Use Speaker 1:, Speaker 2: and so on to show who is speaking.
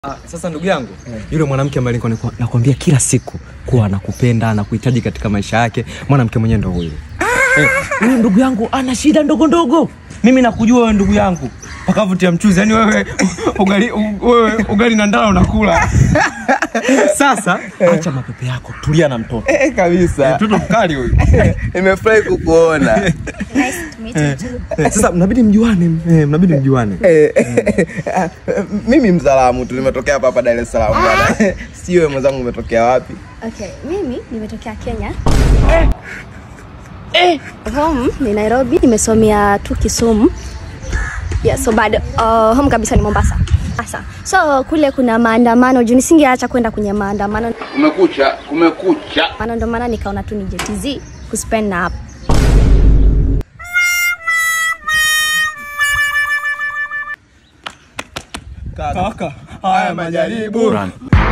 Speaker 1: Ah, sasa ndugu yangu yule mwanamke ambaye nilikuwa naku- nakwambia kila siku kuwa anakupenda anakuhitaji katika maisha yake mwanamke mwenyewe ndo huyu Eh, huyu ndugu yangu ana shida ndogo ndogo mimi nakujua wewe ndugu yangu pakavutia mchuzi yani wewe ugali, u- wewe ugali na ndala unakula sasa acha mapepe yako tulia na mtoto
Speaker 2: Eh, kabisa
Speaker 1: mtoto mkali huyu
Speaker 2: nimefurahi kukuona
Speaker 3: Nice to meet you too.
Speaker 1: Eh, sasa mnabidi mjuane eh, mnabidi mjuane
Speaker 2: Eh, ah, mimi mzalamu tu nimetokea hapa hapa Dar es Salaam bwana sio wewe mwenzangu umetokea wapi
Speaker 3: Okay, mimi nimetokea Kenya. Home ni Nairobi, nimesomea tu Kisumu. Yeah, so bado uh, home kabisa ni Mombasa. Sasa so kule kuna maandamano juu nisingeacha kwenda kwenye maandamano
Speaker 4: Kumekucha, kumekucha.
Speaker 3: maana ndo maana nikaona tu nije TZ kuspend na hapa.
Speaker 2: kaka haya majaribu